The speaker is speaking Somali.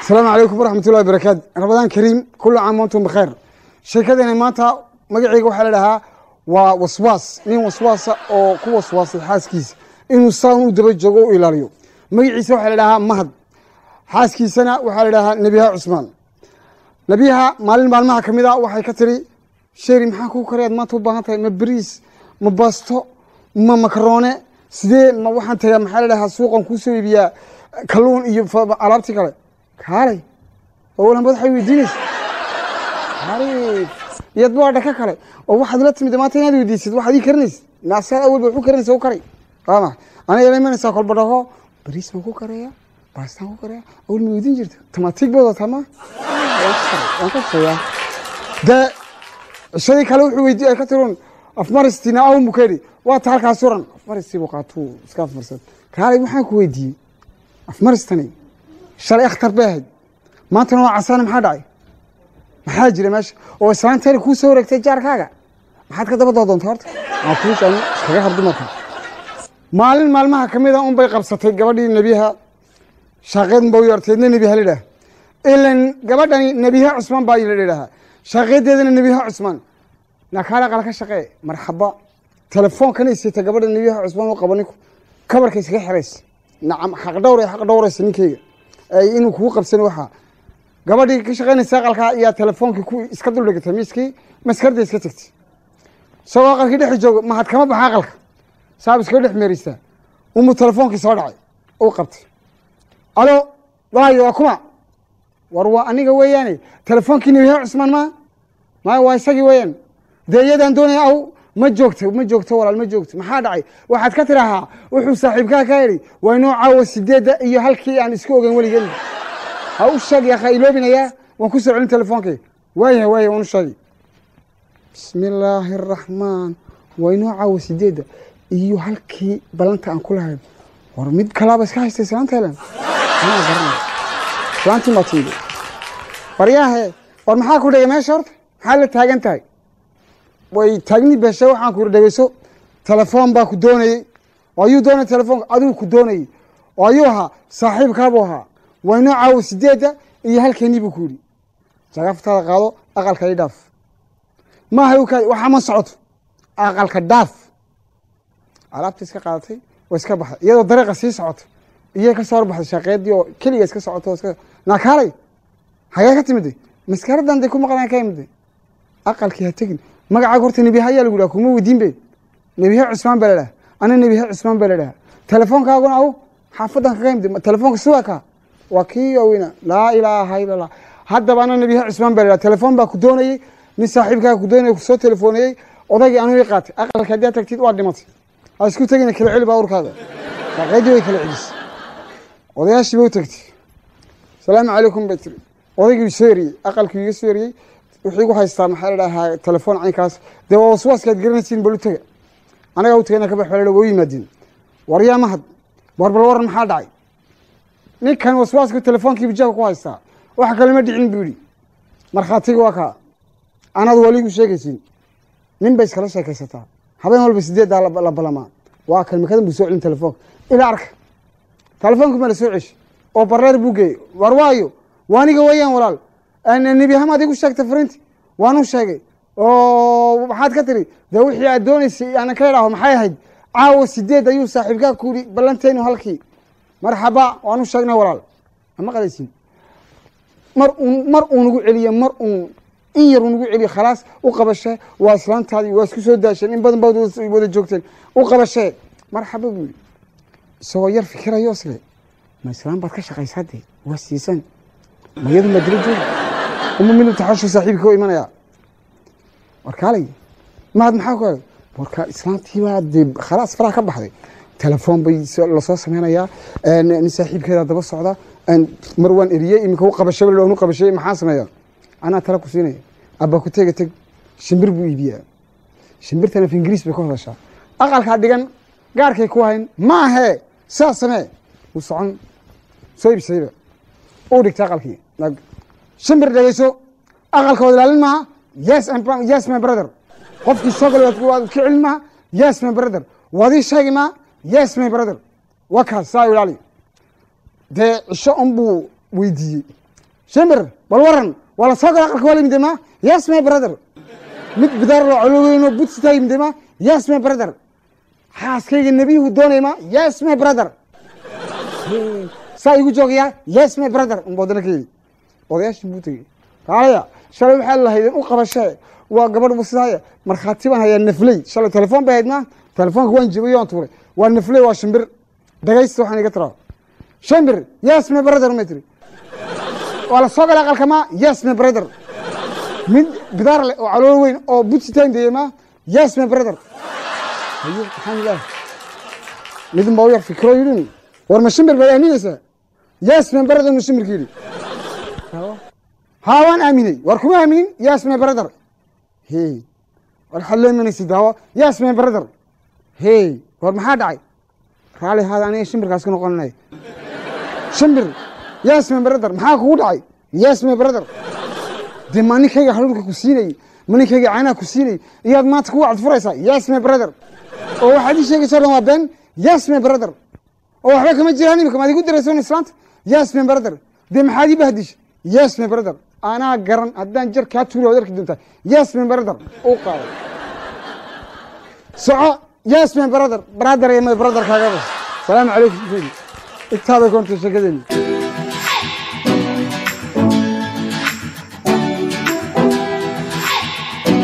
asalaamu calaykum waraxmatullahi barakaatu ramadaan kariim kullu caam wantum bikhayr sheekadeena maanta magaceyga waxaa la dhahaa waa waswaas nin waswaasa oo ku waswaasay xaaskiisa inuu saan u daba joogo u ilaaliyo magaciisa waxaa la dhahaa mahad xaaskiisana waxaa la dhahaa nebiyaha cusmaan nebiyaha maalin maalmaha ka mid a waxay ka tiri sheeri maxaa kuu karayaad maanta u baahan tahay ma beriis ma baasto ma makaroone sidee ma waxaan tagaa maxaa la dhahaa suuqan kuusoo iibiyaa kalluun iyo alaabtii kale kaalay owalan madaxay weydiinaysa iyadba waa dhaka kale oo waxaad la timid maanta inaad weydiisid waxaad ii karinaysid naasaad awalba waxu karinaysa u karay waa ma aniga ila imanaysaa kolba dhaho bariis baan ku karaya baastaan ku karaya awal ma weydiin jirta tamaatiig baad wataa ma waan ka sheegaa dee cishadii kale wuxuu weydiiyay ka tirun afmaristina aw mukeri waa ta halkaa suran afmaristii buu qaatuu iska afmarsan kaalay waxaan ku weydiiyey afmaristani shalay akhtar bay ahayd maantana waa casaana maxaa dhacay maxaa jira meesha oo islaanteena kuu soo wareegtay jaarkaaga maxaad ka daba doodoonta horta aa kuushan iskaga har dumarka maalin maalmaha ka mida un bay qabsatay gabadhii nebiyaha shaaqeed ba u yarteedna nebiyaha la idhaha ilan gabadhani nebiyaha cusmaan baa la idhahaa shaaqeedeedana nebiyaha cusmaan nakaala qala ka shaqee marxaba telefoonkan isita gabadha nebiyaha cusmaan u qabo ninku kabarka iskaga xiraysa nacam xaq dhowr xaq dhowraysa ninkeyga inuu kugu qabsan waxaa gabadhii ka shaqaynaysa aqalka ayaa telefoonkii ku iska duldhigatay miiskii maskarda iska tegtay isagoo aqalkii dhex jooga mahad kama baxa aqalka saab iskaga dhex meereysaa umuu telefoonkii soo dhacay uu qabtay alo waayo waa kuma war waa aniga weeyaane telefoonkii nebiyaha cusmaan maa maya waa isagii weeyaan dee iyadaan doonaya aw ma joogto ma joogto walaal ma joogto maxaa dhacay waxaad ka tirahaa wuxuu saaxiibkaa ka idhi waa inoo caawa sideedda iyo halkii aan isku ogeyn weligeen ha u sheeg yaqa iloobinayaa waan ku soo celin telefoonkii waayahay waaya waan u sheegay bismi illaahi araxmaan waa inoo caawa sideedda iyo halkii ballanta aan ku lahayn war mid kalaaba iska haystay islaanta helen anaa garanay islaantii maa tiidi waryaahe war maxaa ku dhigay meesha horta maxaa la taagan tahay way taagni beshe waxaan ku dhegeyso telefoon baa ku doonayey oo ayuu doonay telefoonka adigu ku doonayey oo ayuu ahaa saaxiibkaabuu ahaa waa inoo caawo sideedda iyo halkeenii buu ku yidhi jagaftaada qaado aqalka i dhaaf maaha u kaadi waxaa ma socoto aqalka dhaaf alaabta iska qaadatay waa iska baxday iyadoo dariiqa sii socoto iyay ka soo horbaxday shaqeedii oo keliga iska socoto iska naakaalay hagee ka timide maskaradan day ku maqnaan ka imide aqalkii ha tegin magacaaga horta nebiyaha ayaa lagu dhaha kuma weydiin be nebiyaha cusmaan baa la dhaha ana nebiyaha cusmaan baa la dhaha telefoonkaaguna aw xaafadan kaga imid telefoonka siwaa kaa waa kii weyna laa ilaaha ila allah haddaba ana nebiyaha cusmaan baa la dhaha telefoon baa ku doonayey nin saaxiibkaaga ku doonayay kusoo telefoonayey odaygii anuu ii qaatay aqalka haddii aad tagtid waa dhimatay ha isku tegina kala celi baaburkaaga shaqeydii way kala celisay odayaashii ba u tagtay salaamu calaykum bay tiri odaygii soo eriyey aqalkii iga soo eriyey wuxuu igu haystaa maxaa la dhahaa telefoon caynkaas dee waa waswaaskaad garanaysiin bal u tega anagaa u tagayna kabax baa waa u yimaadeen war yaa mahad war bal waran maxaa dhacay ninkan waswaaska telefoonkii bijaabka ku haystaa wax kale ma dhicin buu yidhi markhaatiga waa kaa anaad waligu sheegaysiin nin bay iskala sheekaysataa habeen walba sideeddaa la balamaa waa kan makadan buu soo celin telefoonka ilaa arka telefoonka ma la soo ceshi oo bareer buu geeyey war waayo waaniga weeyaan walaal nebihama adigu sheegtay fariinti waanu sheegay oo maxaad ka tiri dee wixii aad doonaysay aanan ka idhaaho maxay ahayd caawa sideed ayuu saaxiibkaa ku yidhi ballanteenu halkii marxaba waanu sheegnay walaal ama qalaysin mar uun mar uu nagu celiye mar uun in yar uu nagu celiye khalaas u qabashee waa islaantaadii waa isku soo daasheen in badan baad wada joogteen u qabashee marxaba buu yidhi isagoo yar fikirayo isle ma islaan baad ka shaqaysaa dee waa siisan mayadu maa dila jooga uma mid taxashu saaxiibka u imanaya warkaalay mahad maxaa ku helay warka islaantiibaa dee khalaas faraha ka baxday telefoon bay lasoo sameynayaa nin saaxiibkeeda daba socda mar waan eriyey iminka u qabashay u qabashay maxaa sameeya anaa tala ku siinaya abba ku tega teg shimbir buu iibiyaa shimbirtana af ingiriis bay ku hadashaa aqalkaa dhigan gaarkay ku hayn maahee saa samee wuu socon soo ibsayba uu dhigtay aqalkii shimbir dhegeyso aqalka wad ilaalin maaha yes yes my brother qofkii soo galay waad ka celin maaha yes my brother waad ii sheegi maaha yes my brother waa kaas saa ilaali dee cisho un buu weydiiyey shimbir bal waran waa la soo gala aqalka waa la yimid ma yes my brother mid bidaar loo coloweyno budsita yimid ma yes my brother xaaskayga nebiyuhu doonay ma yes my brother saa igu joogayaa yes my brother unba wadana ka yidhi odayaashii buu tegey kaalaya shalay waxaa lahaydeen u qabashee waa gabadh busidaaya markhaati baan hayaa nafley shalay telefoon bay hayd ma telefoonka waan jibay waan tuuray waa nafley waa shimbir dhagaysta waxaan iga tiraa shimbir yes my brother may tiri waa la soo galay aqalka ma yes my brother mid bidaar leh oo calool weyn oo butsitaan deeye ma yes my brother hayo maxaan ilaah midin baa u yar fikro yidhin war ma shimbir baad aaminaysaa yes my brother ma shimbirka yidhi haa waan aaminay war kuma aaminin yes my brother hey war waxaad leemanaysa daawo yes my brother hey war maxaa dhacay raali haada aniga shimbirkaas ka noqonanay shimbir yes my brother maxaa kugu dhacay yes my brother dee ma ninkayga haruurka ku siinayay ma ninkayga caanaha ku siinayay iyaad maanta kugu cadfuraysaa yes my brother oo waxaad ii sheegaysa o dhan waa been yes my brother oo waxba kama jiraan imika maad igu diraysoon islaanta yes my brother dee maxaad ii bahdisha yes my brother anaa garan haddaan jar kaa tuuri waad arki doontaa yes my brother u qaado soco yes my brother brother iyo my brother kaagaba salaamu calaykum intaabay koonta sheekadeeni